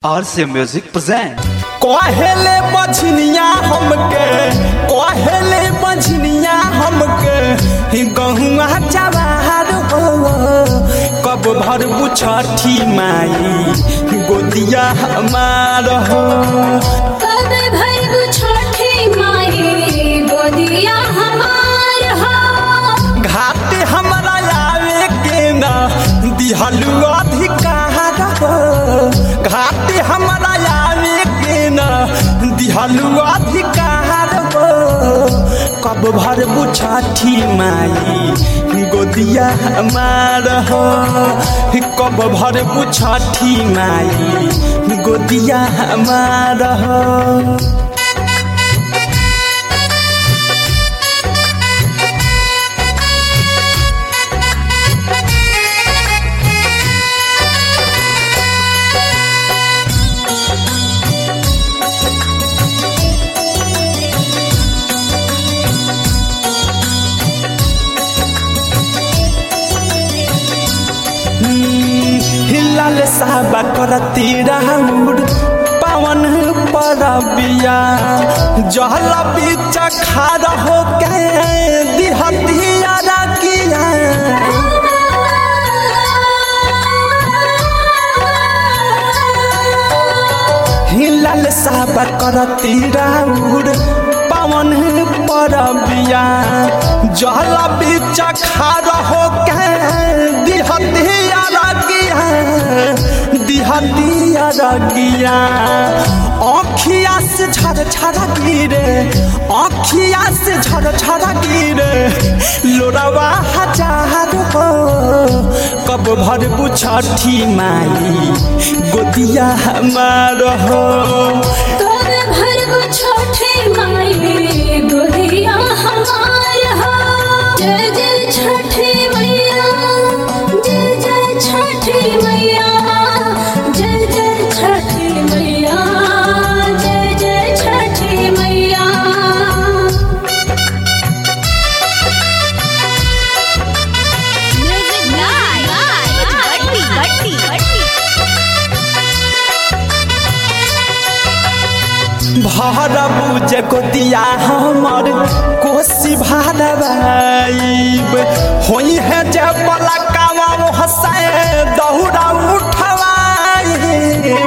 RC Music present. कहेले बझनिया हमके कहेले बझनिया हमके ही गहुआ जवाहर हो कब भर बुछठी माई गोदिया हमार हो कब भरबू छोटी माई गोदिया हमार हो घाटे हमरा आवे के ना दिहलु अधिकार हो घाटे हमरा आवे के ना दिहलु अधिकार हो कब भर बुछठी माई गोदिया हमार हो कब भर बुछठी माई गोदिया हमार हो हिलाल साहबा करती राउर पवन परबिया जहल बीच खार हो के दिहतिया रकिया हिलाल साहबा करती राउर पवन परबिया जहल बीच खार हो के दिहतिया रकिया दिहतिया रगिया अखिया से झर झर गिरे अखिया से झर झर गिरे लोरवा हजार हो कब भर बुछठी माई गोदिया हमार हो कब भरबू छोटी माई गोदिया हमार हो जय जय छठी मैया जय जय छठी मैया जय जय छठी मैया जय जय छठी मैया Music Night. Batti, Batti, Batti. भरबू जे गोदिया हमर कोसी भरबाइब होई है जे पलकावा हंसाए दौड़ा उठवाइब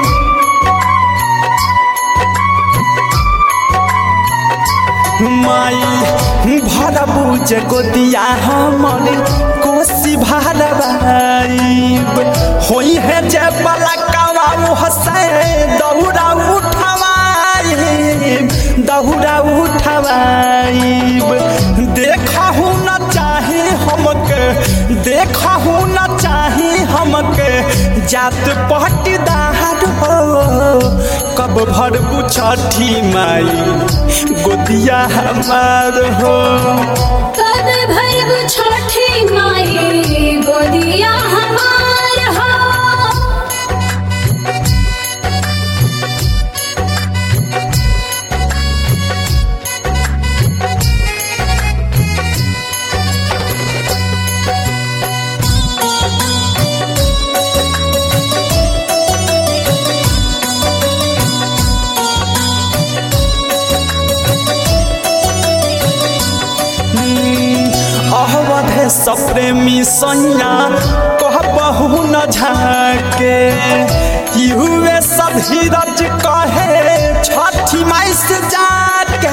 माई भरबू जे गोदिया हमर कोसी भरबाइब होई है जे पलकावा हंसाए दौड़ा उठवाइब दौड़ा उठवाइब देखहु न चाहे हमके देखहु न चाहे हमके जात पट्टीदार हो कब भर छठी माई गोदिया हमार हो कब भरबू छोटी माई गोदिया हमार हो अहवधे सप्रेमी सैया कहबहु न झाके कि हुए सब धीरज कहे छठी माई से जाके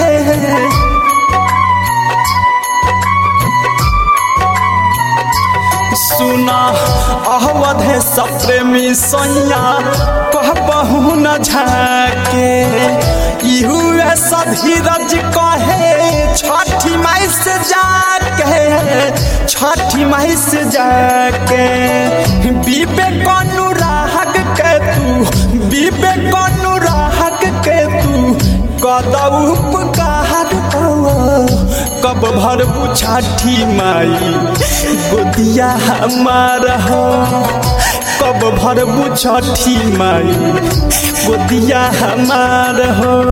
सुना अहवधे सप्रेमी सैया कहबहु न झाके ई हुए सब धीरज कहे छठी माई से जाके छठी माई से जाके बीबे कनु राहक के तू बीबे कनु राहक के तू कदऊ उपकार हो कब भर छठी माई गोदिया हमार हो कब भर छठी माई गोदिया हमार हो